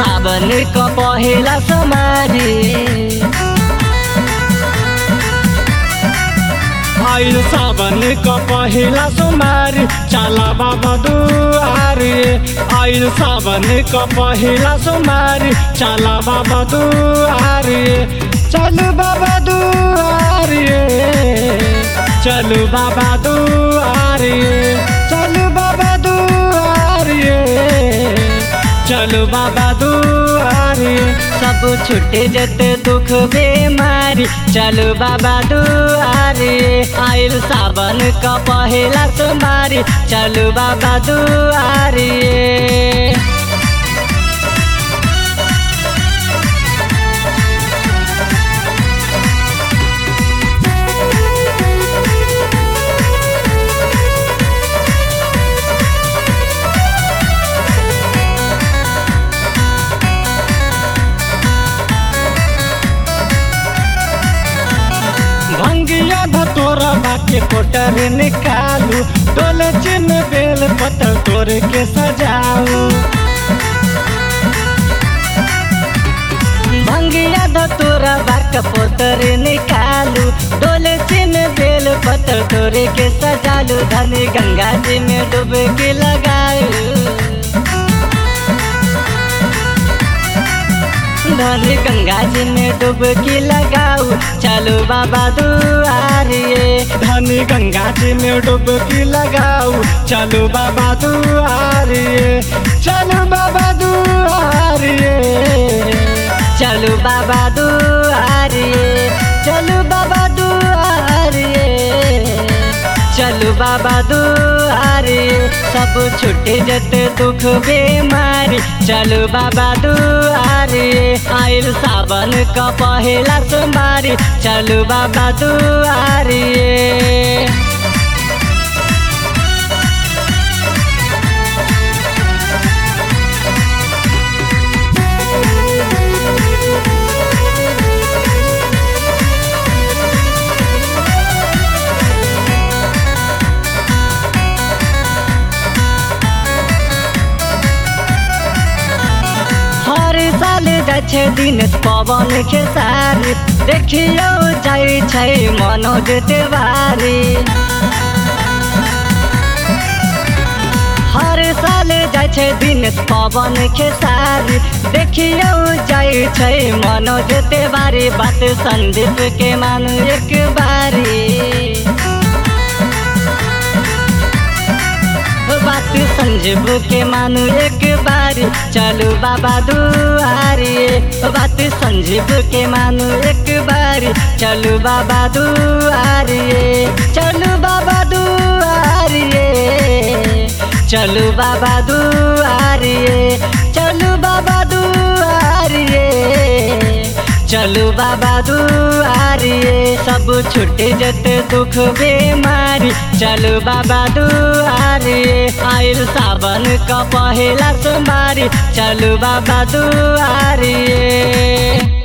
सावन क पहिला समारी आइल सावन क पहिला सोमबार चला बाबा दुआरे आइल सावन क पहिला सोमबार चला बाबा दुआरे चलू बाबा दुआरे चलू बाबा दुआरे चलू बाबा दुआरे चलू बाबा दुआरे सब छुटे जते दुख बेमारी चलो बाबा दुआरे आइल सावन क पहिला सोमबारी चलो बाबा दुआरे भंगिया धतोरा बाके कोटर निकालू डोले चिन बेल पत्थर तोड़ के सजाऊ भंगिया धतोरा बाक पोतर निकालू डोले चिन बेल पत्थर तोरे के सजालू धनी गंगा जी में डुबकी लगाऊ धनी गंगा जी में डुबकी लगाऊ चलो बाबा दुआरिए धनी गंगा जी में डुबकी लगाऊ चलो बाबा दुआरिए चलो बाबा दुआरिए चलो बाबा दुआरिए चलो बाबा दुआरिए चलो बाबा दुआरिए सब छुटे जते दुख बेमारी चलो बाबा दुआरिए आइल सावन क पहिला सोमबारी चलो बाबा दुआरिए हर साल जाइ छै दिन पवन खेसारी देखियो जाइ छै मनोज तिवारी हर साल जाइ छै दिन पवन खेसारी देखियो जाइ छै मनोज तिवारी बात संदीप के मानु एक बारी बात संजीव के मानु एक बारी चलो बाबा दुआरिए बात संजीव के मानु एक बारी चलो बाबा दुआरिए चलो बाबा दुआरिए चलो बाबा दुआरिए चलो बाबा दुआरिए चलो बाबा दुआरिए सब छुटे जते दुख बेमारी चलो बाबा दुआरिए आइल सावन क पहिला सोमबारी चलो बाबा दुआरिए